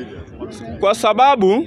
kwa sababu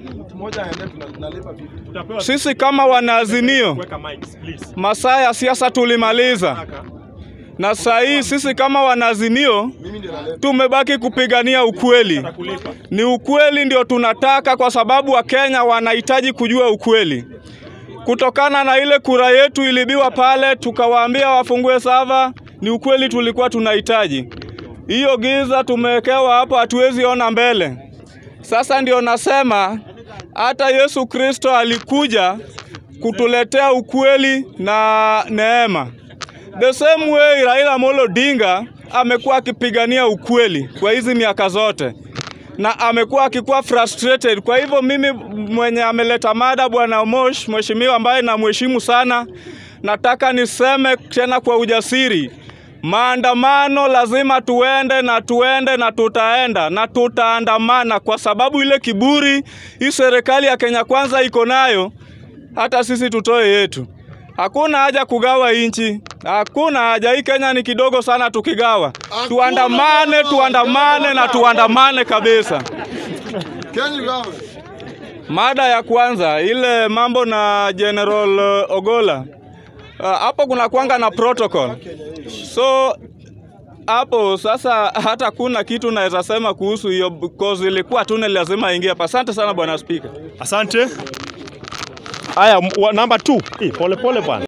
sisi kama wanaazimio masaa ya siasa tulimaliza, na saa hii sisi kama wanaazimio tumebaki kupigania ukweli. Ni ukweli ndio tunataka, kwa sababu Wakenya wanahitaji kujua ukweli. Kutokana na ile kura yetu ilibiwa pale, tukawaambia wafungue sava, ni ukweli tulikuwa tunahitaji. Hiyo giza tumewekewa hapo, hatuwezi ona mbele. Sasa ndio nasema hata Yesu Kristo alikuja kutuletea ukweli na neema. The same way Raila Amolo Odinga amekuwa akipigania ukweli kwa hizi miaka zote na amekuwa akikuwa frustrated. Kwa hivyo mimi mwenye ameleta mada bwana Mosh, mheshimiwa ambaye namheshimu sana, nataka niseme tena kwa ujasiri, maandamano lazima tuende na tuende na tutaenda na tutaandamana, kwa sababu ile kiburi hii serikali ya Kenya Kwanza iko nayo, hata sisi tutoe yetu. Hakuna haja kugawa inchi, hakuna haja. Hii Kenya ni kidogo sana tukigawa. Tuandamane, tuandamane na tuandamane kabisa. Mada ya kwanza ile mambo na General uh, Ogola Uh, hapo kuna kwanga na protocol, so hapo sasa hata kuna kitu naweza sema kuhusu hiyo because ilikuwa tu ni lazima ingie hapa. Asante sana bwana speaker. Asante. Haya, m- wa- namba 2. Pole pole bwana.